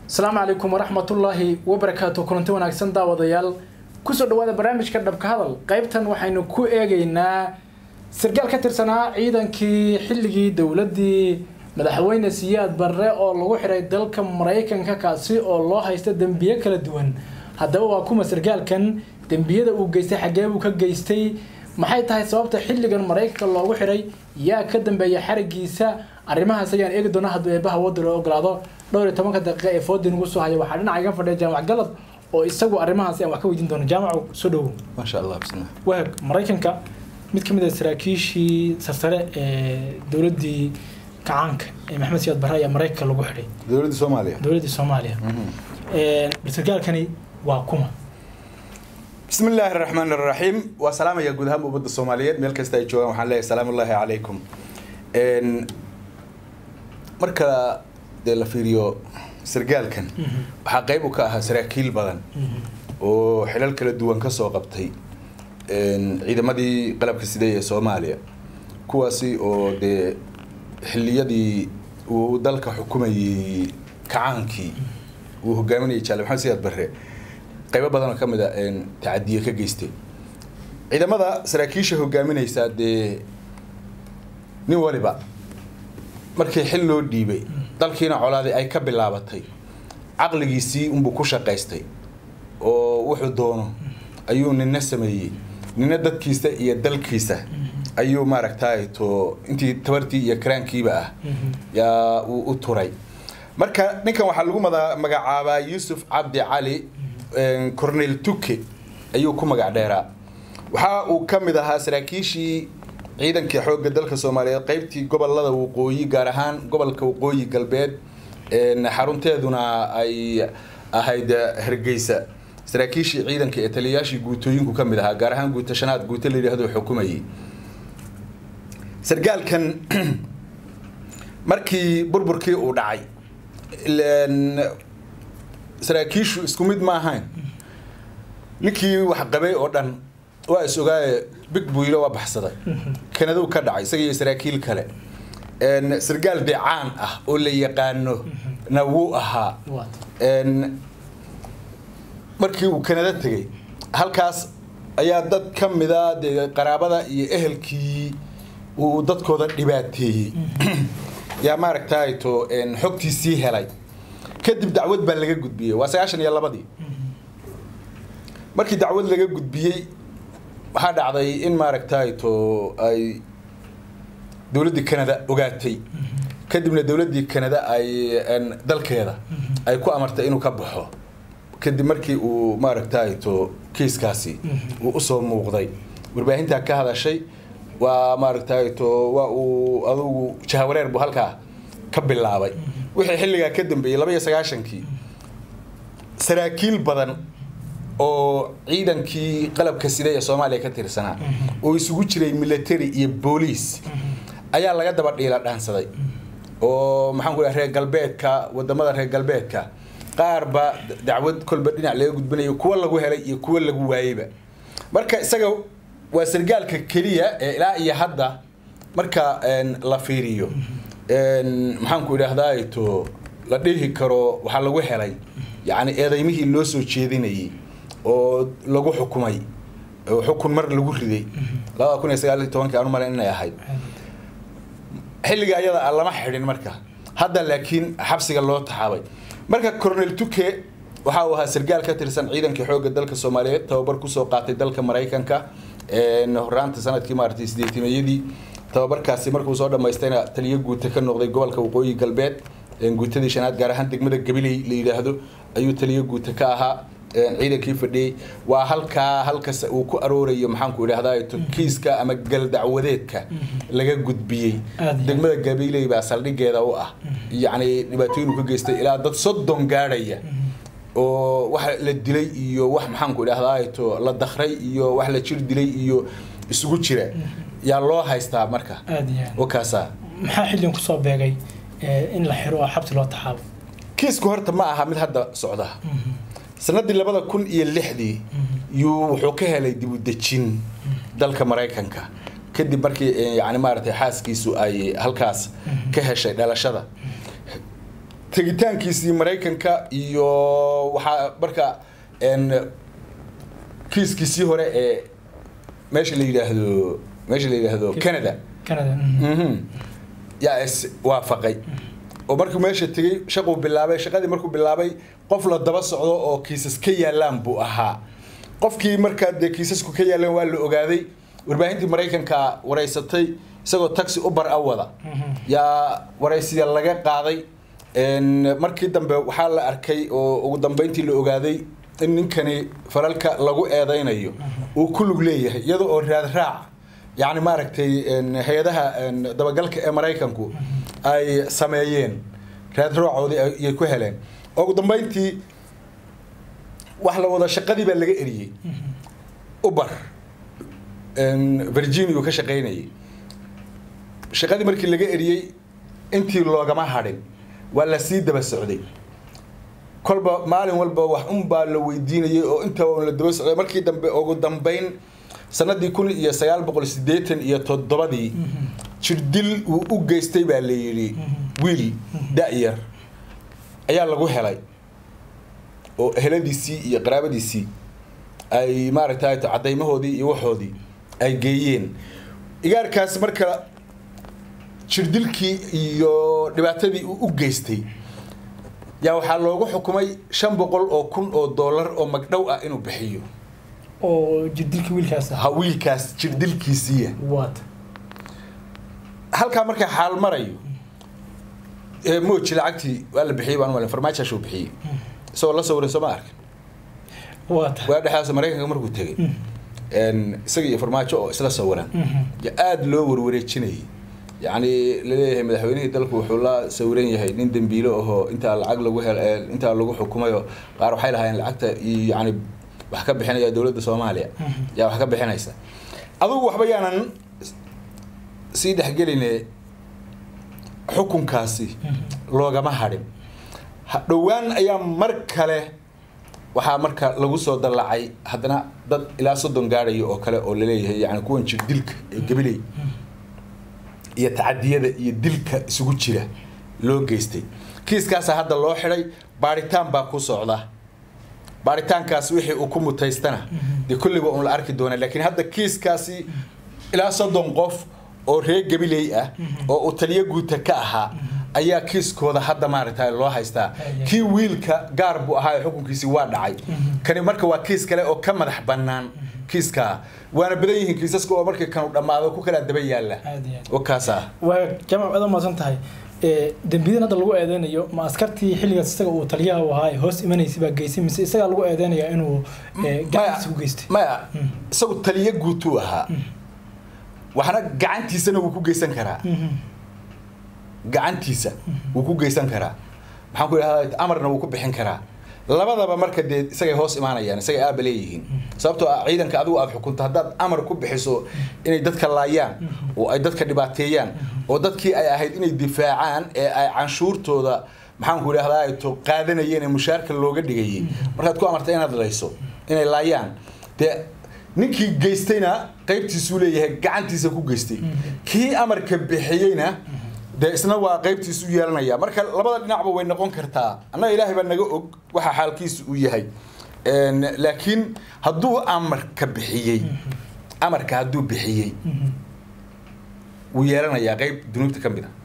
asalaamu calaykum waraxmatullaahi wabarakaatu kulanti wanaagsan daawadayaal kusoo dhawaada barnaamijka dhabka hadal qaybtan waxaynu ku eegaynaa sargaal ka tirsanaa ciidankii xilligii dowladdii madaxweyne siyaad barre oo lagu xidhay dalka maraykanka kaasi oo loo haysta dembiye kala duwan haddaba waa kuma sargaalkan dembiyada uu geystay xaggee buu ka geystay maxay tahay sababta xilligan maraykanka loogu xidhay yaa ka dambeeya xarigiisa arrimahaas ayaan eegi doona hadduu eebaha wadda loo ogolaado dhowr iyo tobanka daqiiqa ee foodin ugu soo haya waxaa dhinaca iga fadhiya jaamac galad oo isagu arrimahaasi aan wax ka weydiin doono jaamacu soo dhowow maasha allah bismillah waag maraykanka mid ka mid ah saraakiishii sarsare ee dowladdii kacaanka ee maxamed siyaad barre ayaa maraykanka lagu xidhay dowladda soomaaliya dowladdii soomaaliya bal sargaalkani waa kuma bismi illaahi araxmaan araxiim waa salaamaya guud ahaan ummadda soomaaliyeed meel kasta ay joogaan waxaan leeyahay salaamu ullaahi calaykum marka dee la fiiriyo sargaalkan waxaa qayb u ka ahaa saraakiil badan oo xilal kala duwan ka soo qabtay ciidamadii qalabka siday ee soomaaliya kuwaasi oo dee xilliyadii uu dalka xukumayey kacaankii uu hogaaminayay jaale maxamed siyaad barre qaybo badan oo ka mid a tacadiye ka geystay ciidamada saraakiisha hogaaminaysaa dee nin waliba markii xil loo dhiibay dalkiina colaadii ay ka bilaabatay caqligiisii unbuu ku shaqaystay oo wuxuu doono ayuu nina sameeyey nina dadkiisa iyo dalkiisa ayuu maaragtay to intii tabartii iyo karaankiiba ah yaa uu u turay marka ninkan waxaa lagu mada magacaabaa yuusuf cabdi cali cornel tuke ayuu ku magac dheeraa waxa uu ka mid ahaa saraakiishii ciidankii xoogga dalka soomaaliyeed qaybtii gobolada waqooyi gaar ahaan gobolka waqooyi galbeed xarunteeduna ay ahayd hargeysa saraakiishii ciidanka ee taliyayaashii guutooyinku ka mid ahaa gaar ahaan guuta shanaad guuto la yidhaahdo xukumayay sargaalkan markii burburkii uu dhacay saraakiishu isku mid ma ahayn ninkii wax qabay oo dhan waa is ogaaye big buylo waa baxsaday kanaduu ka dhacay isaga iyo saraakiil kale sargaal dee caan ah oo la yaqaano na wuu ahaa markii uu kanada tegey halkaas ayaa dad ka mida dee qaraabada iyo ehelkii uu dadkooda dhibaateeyey yaa maaragtay to xogtiisii helay kadib dacwad baa laga gudbiyey waa sagaashan iyo labadii markii dacwad laga gudbiyey waxaa dhacday in maaragtay to ay dowladdii canada ogaatay kadibna dowladdii canada ay dalkeeda ay ku amartay inuu ka baxo kadib markii uu maaragtay to kiiskaasi uu usoo muuqday warbaahintaa ka hadashay waa maaragtay to waa uu adugu jahawareer buu halkaa ka bilaabay wixii xilligaa ka dambeeyey laba iyo sagaashankii saraakiil badan oo ciidankii qalabka sida ee soomaaliya ka tirsanaa oo isugu jiray military iyo booliis ayaa laga daba dhiila dhaansaday oo maxaan ku reer galbeedka wadamada reer galbeedka qaarba dacwad kolba dhinac laga gudbinayo kuwa lagu helay iyo kuwa lagu waayeyba marka isaga waa sargaalka keliya ee ilaa iyo hadda marka la fiiriyo maxaan ku idhaahdaa to la dhihi karo waxaa lagu helay yacni eedaymihii loo soo jeedinayay oo lagu xukumay oo xukun mar lagu riday labada kun iyo sagaal iyo tobankii aanu malayn inay ahayd xilliga ayada a lama xidhin marka hadda laakiin xabsiga loo taxaabay marka cornel tuke waxa uu ahaa sargaal ka tirsan ciidankii xoogga dalka soomaaliyeed tababar kusoo qaatay dalka maraykanka horaanta sanadkii maaragtay sideetimayadii tababarkaasi markuu soo dhammaystayna taliyo guuta ka noqday gobolka waqooyi galbeed guutadii shanaad gaar ahaan degmada gabiley la yidhaahdo ayuu taliyo guuta ka ahaa ciidankii fadhiyey waa halkaa halkas uu ku aroorayo maxaanku idhahdaa kiiska ama galdacwadeedka laga gudbiyey degmada gabiley baa saldhigeeda u ah yacni dhibaatooyin uu ka geystay ilaa dad soddon gaadhaya oo wax la dilay iyo wax maxaanku idhahdaa to la dakray iyo wax la jir dilay iyo isugu jira yaa loo haystaa marka wakaasa maxaa xilligan kusoo beegay in la xiro oo xabsi loo taxaabo kiisku horta ma aha mid hadda socda sanadii labada kun iyo lixdii yuu wuxuu ka helay dibudejin dalka maraykanka kadib markii yani maaragtay xaaskiisu ay halkaas ka heshay dhalashada tegitaankiisii maraykanka iyo waxaa marka n kiiskiisii hore ee meesha la yidhaahdo meesha la yidhaahdo canada canada mhm. mhm yaa is waafaqay oo markuu meesha tegey shaquu bilaabay shaqadii markuu bilaabay qof la daba socdo oo kiisas ka yaalaan buu ahaa qofkii markaa dee kiisasku ka yaalaan waa la ogaaday warbaahintii maraykanka waraysatay isagoo taxi ubar a wada yaa waraysiya laga qaaday n markii dambe waxaa la arkay oo ugu dambeyntii la ogaaday in ninkani falalka lagu eedeynayo uu ku lug leeyahay iyada oo raad raac yacni maaragtay n hay-adaha n dabagalka ee maraykanku ay sameeyeen raad raacoodii ay- ayay ku heleen oo ugu dambeyntii wax la wada shaqadii baa laga eriyey uber n virginia uu ka shaqaynayay shaqadii markii laga eriyey intii loogama hadhin waa la sii daba socday kolba maalin walba wax unbaa la weydiinayay oo inta la daba socday markii dambe ugu dambeyn sanadii kun iyo sagaal boqol sideetan iyo toddobadii jirdil uu u geystay baa la yidhi wiil da-yar ayaa lagu helay oo eheladiisii iyo qaraabadiisii ay maaragtay cadaymahoodii iyo waxoodii ay geeyeen igaarkaas marka jirdilkii iyo dhibaatadii uu u geystay yaa waxaa loogu xukumay shan boqol oo kun oo dollar oo magdhow ah inuu bixiyo oo jirdilkii wiilkaas ah ha wiilkaas jirdilkiisiiya waata halkaa markaa xaal marayo ee mooji lacagtii waa la bixiyey baan malin farmaajaashuu bixiyey isagoo la sawiray soo ma arkin waata waa dhexdaas maraykanka markuu tegey n isaga iyo farmaajo oo isla sawiran ya aada loo warwareejinayay yacni laleeyahay madaxweynihii dalku wuxuu la sawiran yahay nin dembiilo ahoo intaa lacag lagu hel ee intaa lagu xukumayo qaar waxay lahaayeen lacagta iyo yacni wax ka bixinaya dowladda soomaaliya yaa wax ka bixinaysa adugu waxba yaanan sii dhexgeline xukunkaasi loogama hadhin Ha- dhowaan ayaa mar kale waxaa marka lagu soo dallacay haddana dad ilaa soddon gaadhaya oo kale oo laleeyahay yani kuwan jir dilka ee gabiley iyo tacadiyada iyo dilka isugu jira loo geystay kiiskaasaa hadda loo xidhay baaritaan baa ku socda baaritaankaas wixii uu ku mutaystana dee kulliba un la arki doona laakiin hadda kiiskaasi ilaa soddon qof oo reer gabiley ah oo uu taliyo guuta ka ahaa ayaa kiiskooda hadda maaragta loo haystaa kii wiilka gaar buu ahaa xukunkiisi waa dhacay kani marka waa kiis kale oo ka madax bannaan kiiskaa waana badan yihiin kiisaska oo markii kanu dhammaado ku kala daba yaalla aad iyo aad oo kaasa waa jaamac aad umaasan tahay ee dembiyadan hadda lagu eedeynayo ma askartii xilligaas isaga uu taliyaha u ahaa ee hoos imanaysay baa geysay mise isagaa lagu eedeynaya inuu ee, gacantiisa ku geystay maya isagu taliyo guutuu ahaa waxna gacantiisana wuu ku geysan karaa Mhm. gacantiisa wuu ku geysan karaa maxaan ku idhahdaa amarna wuu ku bixin karaa labadaba marka dee isagay hoos imaanayaan isagay aaba leeyihiin sababtoo ah ciidanka adigu aad xukunto haddaad amar ku bixiso inay dadka laayaan oo ay dadka dhibaateeyaan oo dadkii ay ahayd inay difaacaan ee ay canshuurtooda maxaan ku idhahdaa ay to qaadanayeen ee mushaarka looga dhigayay markaad ku amarta inaad layso inay laayaan dee ninkii geystayna qaybtiisuu leeyahay gacantiisa ku geystay kii amarka bixiyeyna dee isna waa qaybtiisu yeelanaya marka labada dhinacba way noqon kartaa annaga ilaahay baa naga og waxa xaalkiisu uu yahay Een, laakiin hadduu amarka bixiyey amarka hadduu bixiyey wuu yeelanayaa qayb dunuubta ka mid a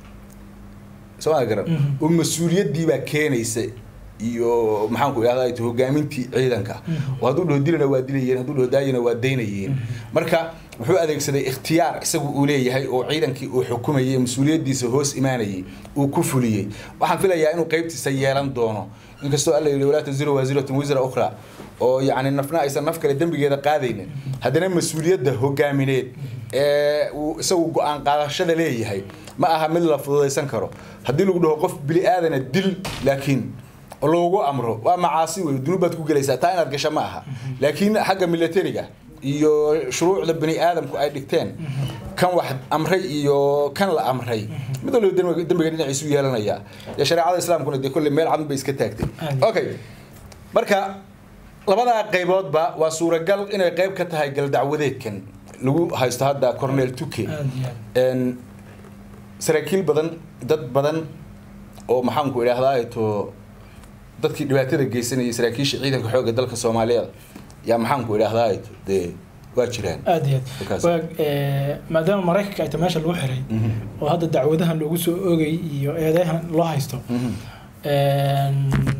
soo ma garan Mhm. oo mas-uuliyaddii baa keenaysa iyo maxaan ku idhahdaa hogaamintii ciidanka oo hadduu dhaho dilana waa dilayeen hadduu dhaho daayana waa daynayeen marka wuxuu adeegsaday ikhtiyaar isagu uu leeyahay oo ciidankii uu xukumayay mas-uuliyaddiisa hoos imaanayay uu ku fuliyey waxaan filayaa inuu qaybtiisa yeelan doono inkastoo alla yidhi walaa taziru waasiratun wisra ukhra oo yacni nafna aysan naf kale dembigeeda qaadaynin haddana mas-uuliyadda hogaamineed ee uu isagu go-aan qaadashada leeyahay ma aha mid la fududaysan karo haddii lagu dhaho qof bili aadana dil laakiin loogu amro waa macaasi wey dunuub baad ku gelaysaa taa inaad gasho ma aha laakiin xagga militariga iyo shuruucda bani aadamku ay dhigteen kan wax amray iyo kan la amray mid walba dembiga dembiga dhinaciisu yeelanaya dee shareecada islaamkuna dee kolley meel cadun bay iska taagtay Aad. okay marka labadaa qayboodba waa suuragal inay qayb ka tahay galdacwadeedkan lagu haysto hadda cornel tuke aad iyo aad Een, saraakiil badan dad badan oo maxaanku idhaahdaa to dadkii dhibaatada geysanayay saraakiisha ciidanka xoogga dalka soomaaliyeed yaa maxaanku idhaahdaa to dee waa jiraan aad iyo Markaas. aad waa eh, maadaama maraykanka ay ta meesha lagu xiray Mhm. oo hadda dacwadahan loogu soo oogay iyo eedeyahan loo haysto Mhm. Een,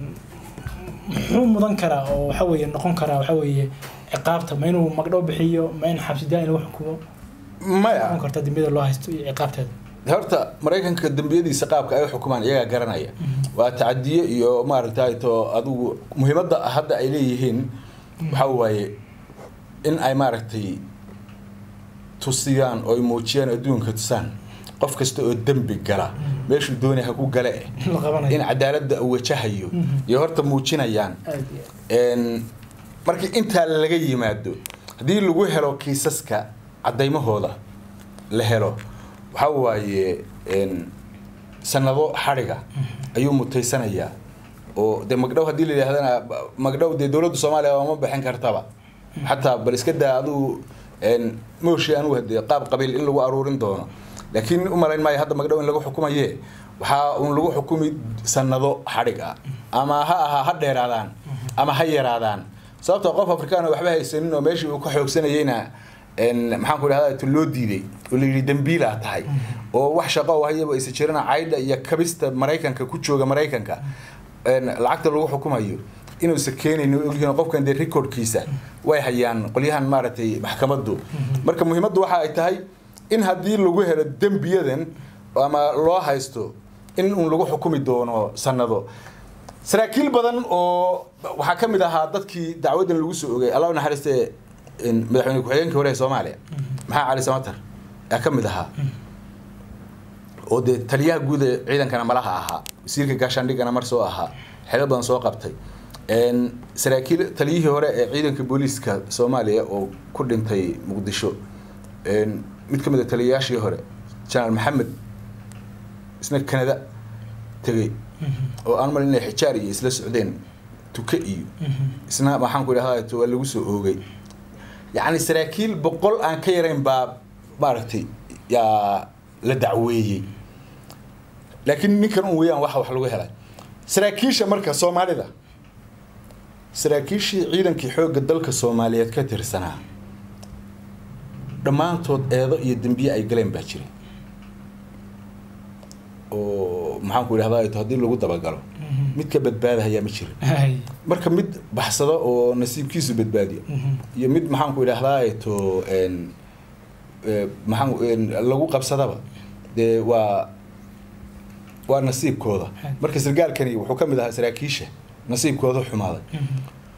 muxuu mudan karaa oo waxa weeye noqon karaa waxa weeye ciqaabta ma inuu magdhow bixiyo ma in xabsi daa in lagu xukumo maya noqon karta dembiyada loo haysto iyo ciqaabteeda horta maraykanka dembiyadiisa qaabka ay u xukumaan iyagaa garanaya waa tacadiye iyo maaragtay to adigu muhiimadda hadda ay leeyihiin waxa waaye in ay maaragtay tusiyaan oo ay muujiyaan adduunka tusaan qof kasta oo dembi gala meeshuu doonay ha ku gale eh la qabanayo in cadaaladda uu wajahayo Mhm. iyo horta muujinayaan aad iyo aad. Een, markii intaa laga yimaado haddii lagu helo kiisaska cadaymahooda la helo waxa waaye een, sanado xadhiga ayuu mutaysanayaa oo de magdhow haddii la yidhahdana ba- magdhow dee dowladda soomaaliya waa ma bixin kartaba xataa bal iska daa adigu een, mooshi anugu hadee qaab qabiil in lagu aruurin doono laakiin u malayn maayo hadda magdhow in lagu xukumaye waxaa un lagu xukumi sanado xadhig ah ama ha ahaa ha dheeraadaan ama ha yaraadaan sababtoo qof afrikaan oo waxba haysanin oo meeshii uu ka xoogsanayeyna een, maxaan ku idhahdaa tu loo diiday oo la yidhi dembiilaa tahay oo wax shaqo oo hayaba aysa jirana caydha iyo kabista maraykanka ku jooga maraykanka een, lacagta lagu xukumayo inuusa keenayn oo ogyihiin qofkan dee recordkiisa way hayaan qolyahan maaragtay maxkamaddu marka muhiimaddu waxa ay tahay in haddii lagu helo dembiyadan ama loo haysto in un lagu xukumi doono sanado saraakiil badan oo waxaa ka mid ahaa dadkii dacwadan lagu soo ogay allah u naxariiste in madaxweyne ku-xigeenkii hore ee soomaaliya maxaa cali samatar yaa ka mid ahaa oo dee taliyaha guud ee ciidankana malaha ahaa wasiirka gaashaandhigana mar soo ahaa xeelo badan soo qabtay Een, saraakiil taliyihii hore ee ciidanka booliiska soomaaliya oo ku dhintay muqdisho een, mid ka mid a taliyayaashii hore janaal maxamed isna kanada tegey oo aan malin inay xijaar iyo isla socdeen tuke iyo isna maxaan ku idhahdaa waa lagu soo oogay yacni saraakiil boqol aan ka yarayn baa maaragtay yaa la dacweeyey laakiin ninkan un weeyaan waxa wax lagu helay saraakiisha marka soomaalida saraakiishii ciidankii xoogga dalka soomaaliyeed ka tirsanaa dhammaantood eedo iyo dembiye ay galeen baa jiray oo maxaan ku idhahdaa to haddii lagu dabagalo mid ka badbaadahayaa ma jirin Hay. marka mid baxsado oo nasiibkiisu badbaadiyo Mhm. iyo mid maxaan ku idhahdaa to een, ee, maxaan een, lagu qabsadaba dee waa waa nasiibkooda Hay. marka sargaalkani wuxuu ka mid ahaa saraakiisha nasiibkooda xumaaday Mhm.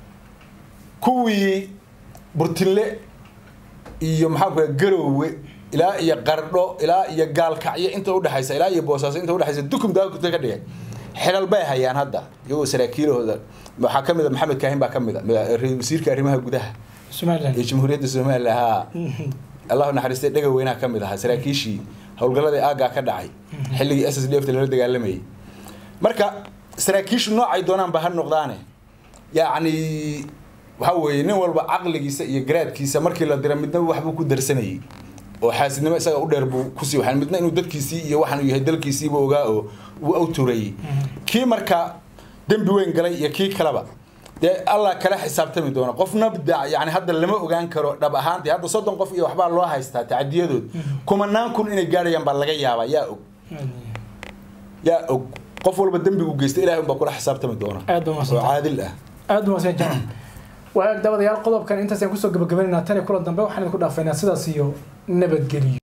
kuwii burtille iyo maxaa ku dhaha garoowe ilaa iyo qardho ilaa iyo gaalkacyo inta udhexaysa ilaa iyo boosaaso inta udhexaysa dukum daakute ka dhigay xelal bay hayaan hadda iyagoo saraakiilahooda waxaa ka mid a maxamed kaahin baa ka mid a ra- wasiirka arrimaha gudaha Somaliland. ee jamhuuriyadda somaliland haa Mhm. allahu naxariistay dhega weynaa ka mid ahaa saraakiishii howlgalladii aaggaa ka dhacay xilligii s s d f lala dagaalamayay marka saraakiishu noocay doonaanba ha noqdaane yacni waxa weeye nin walba caqligiisa iyo garaadkiisa markii la dira midna waxbuu ku darsanayay oo xaasidnimo isaga u dheer buu kusii waxaan midna inuu dadkiisii iyo waxaan uu yahay dalkiisiiba ogaa oo uu awturayay kii marka dembi weyn galay iyo kii kaleba dee allah kala xisaabtami doona qofna da yani hadda lama ogaan karo dhab ahaantii hadda soddon qof iyo waxbaa loo haystaa tacadiyadood kumanaan kun inay gaadhayaan baa laga yaabaa yaa og yaa og qof walba dembigu geysta ilahay unbaa kula xisaabtami doona aad baa oo mahadsantahay. caadil ah aad baa mahadsan jaamac waa dabadayaal qodobkan intaas ayaan kusoo gabagabaynaynaa tan iyo kulan dambe waxaan idinku dhaafaynaa sidaas iyo nabadgelyo